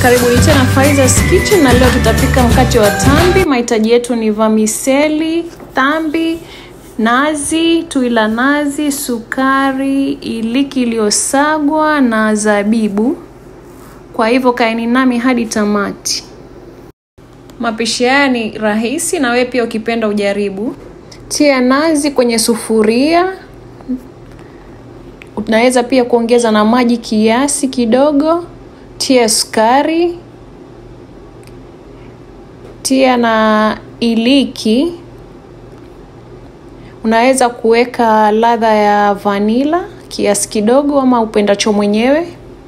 Karibuni tena Faiza's Kitchen na leo tutapika mkate wa tambi. Mahitaji yetu ni vamiseli, tambi, nazi, tui la nazi, sukari, iliki iliyosagwa na zabibu. Kwa hivyo kaeni nami hadi tamati. Mapishi haya ni rahisi na wewe pia ukipenda ujaribu. Tia nazi kwenye sufuria. Unaweza pia kuongeza na maji kiasi kidogo. Tia sukari. Tia na iliki. Unaweza kuweka ladha ya vanila kiasi kidogo ama upendacho mwenyewe.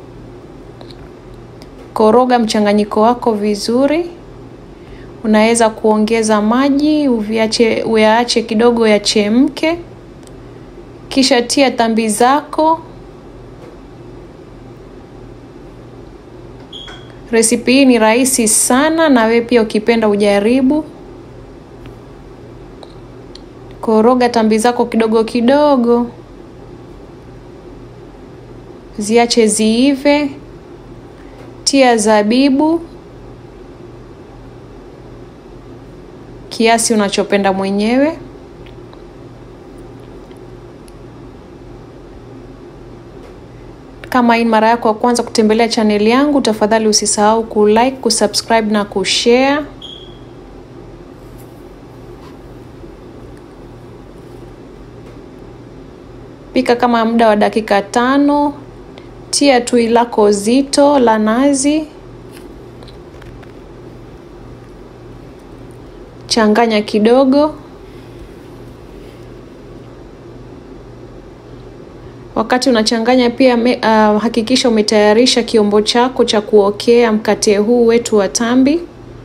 Koroga mchanganyiko wako vizuri. Unaweza kuongeza maji, uviache uyaache kidogo yachemke. Kisha tia tambi zako. Resipi hii ni rahisi sana na wewe pia ukipenda ujaribu. Koroga tambi zako kidogo kidogo. Ziache ziive. Tia zabibu kiasi unachopenda mwenyewe. Kama hii mara yako ya kwanza kutembelea chaneli yangu, tafadhali usisahau kulike, kusubscribe na kushare. Pika kama muda wa dakika tano. Tia tui lako zito la nazi. Changanya kidogo. Wakati unachanganya pia me, uh, hakikisha umetayarisha kiombo chako cha kuokea mkate huu wetu wa tambi.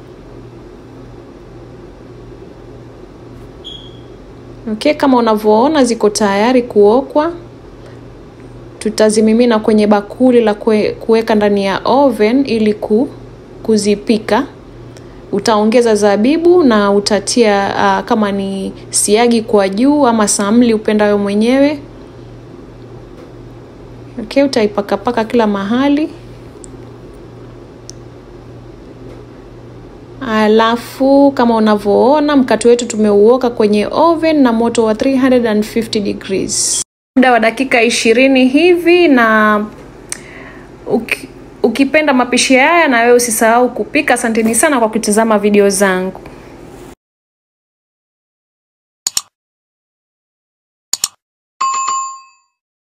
Okay, kama unavyoona ziko tayari kuokwa. Tutazimimina kwenye bakuli la kuweka ndani ya oven ili ku, kuzipika. Utaongeza zabibu na utatia uh, kama ni siagi kwa juu ama samli upendayo mwenyewe. Okay, utaipakapaka kila mahali. Alafu kama unavyoona mkate wetu tumeuoka kwenye oven na moto wa 350 degrees muda wa dakika ishirini hivi, na uki, ukipenda mapishi haya na wewe usisahau kupika. Asanteni sana kwa kutazama video zangu.